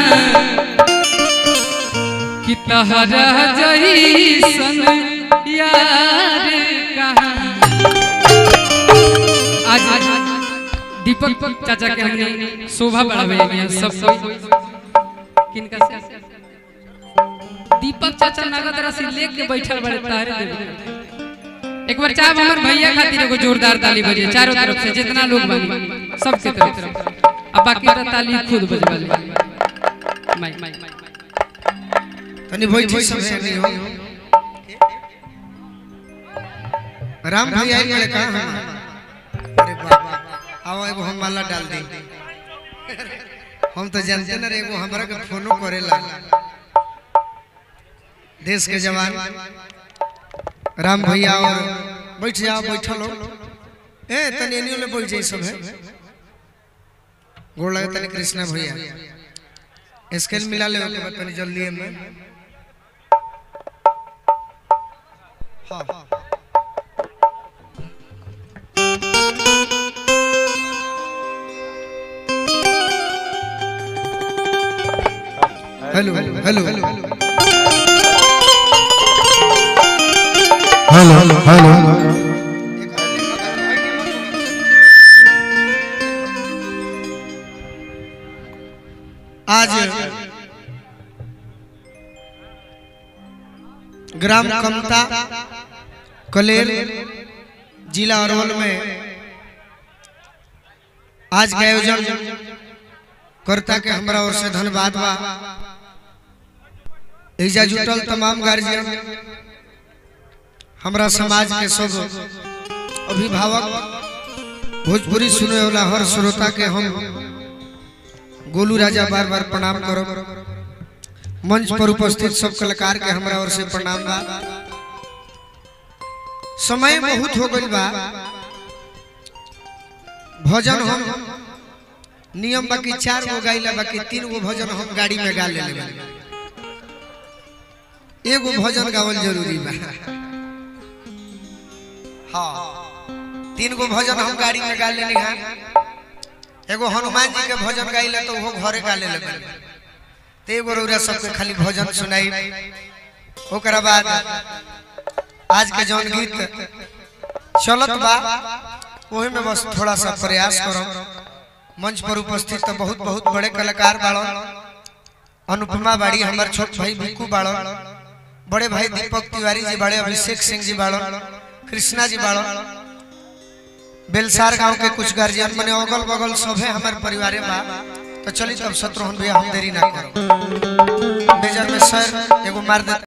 कि तहरा जैसन यार कहाँ आज दीपक चाचा के हमने शोभा बढ़ावे हैं सब सब किनका से दीपक चाचा नगद राशि लेके बैठल बड़े तारे देवे एक बार चाहे हमर भैया खातिर एगो जोरदार ताली बजे चारों तरफ से जितना लोग बानी सबके तरफ अब बाकी तो ताली खुद बजवा ले माई माई तनी बैठी सब है नहीं हो राम भाई आई बड़े कहां हम अरे बाबा आओ एगो हम माला डाल दी हम तो जानते ना रे एगो हमरा के फोनो करेला देश के जवान राम भैया और बैठ जाओ बैठल हो ए तनी एनियो ले बैठ जाई सब है गोड़ लगे तनी कृष्णा भैया स्केल मिला ले ओके बाद तनी जल्दी में हाँ hello hello hello hello hello आज ग्राम कमता कलेर जिला अरवल में आज के आयोजन करता के हमरा ओर से धन्यवाद बा एजा जुटल तमाम गार्जियन हमरा समाज के सब अभिभावक भोजपुरी सुने वाला हर श्रोता के हम गोलू राजा बार बार प्रणाम करो मंच पर उपस्थित सब कलाकार के हमरा ओर से प्रणाम बा समय बहुत हो गइल बा भजन हम नियम बाकी चार गो गाइला बाकी तीन गो भजन हम गाड़ी में गा लेले एगो भजन गावल जरूरी बा हाँ तीन गो भजन हम गाड़ी में गा लेली हां एगो हनुमान जी के भजन गाइले तो वो घरे गा लेले ते एगो रौरा सबके खाली भजन सुनाई ओकरा बाद आज के जौन गीत चलत बा ओही में बस थोड़ा सा प्रयास करो मंच पर उपस्थित तो बहुत बहुत बड़े कलाकार बाड़ो अनुपमा बाड़ी हमार छोट भाई भिक्कू बाड़ो बड़े भाई दीपक तिवारी जी बाड़े अभिषेक सिंह जी बाड़ो कृष्णा जी बाड़ो बेलसार गांव के कुछ गार्जियन मने अगल बगल सभे हमारे परिवार बा तो चली तब शत्रुघ्न भैया हम देरी ना करो मेजर में सर एगो मार दे